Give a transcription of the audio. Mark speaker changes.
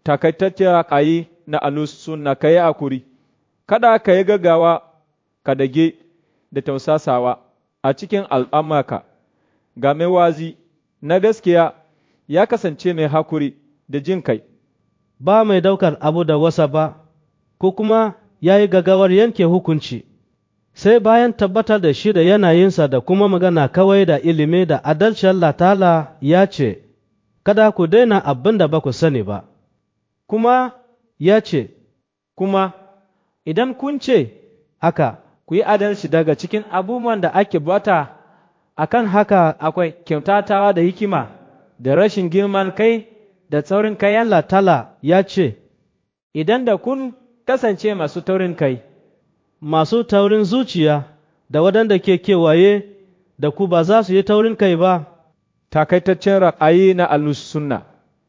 Speaker 1: takaitaccen ra'ayi na alus sunna ka yi akuri, kada ka yi gaggawa ka dage da tausasawa a cikin al'amaka, ga mai wazi na gaskiya ya kasance mai hakuri da jin kai.
Speaker 2: ba mai daukar abu da wasa ba, ko kuma ya yi gagawar yanke hukunci, sai bayan tabbatar da shi da yanayinsa da kuma magana kawai da ilimi da adalci Allah ta'ala ya ce, Kada ku daina abin da ba ku sani ba, kuma ya ce,
Speaker 3: Kuma, idan kun ce,
Speaker 2: Haka,
Speaker 3: ku yi adalci daga cikin abubuwan da ake bata, akan haka akwai kyautatawa da hikima, da rashin girman kai, da tsaurin kai
Speaker 2: Allah ta'ala ya ce,
Speaker 3: idan da kun kasance masu taurin kai,
Speaker 2: Masu taurin zuciya da waɗanda ke kewaye da ku ba za su yi taurin kai ba.
Speaker 1: Takaitaccen ra'ayi na alus sunna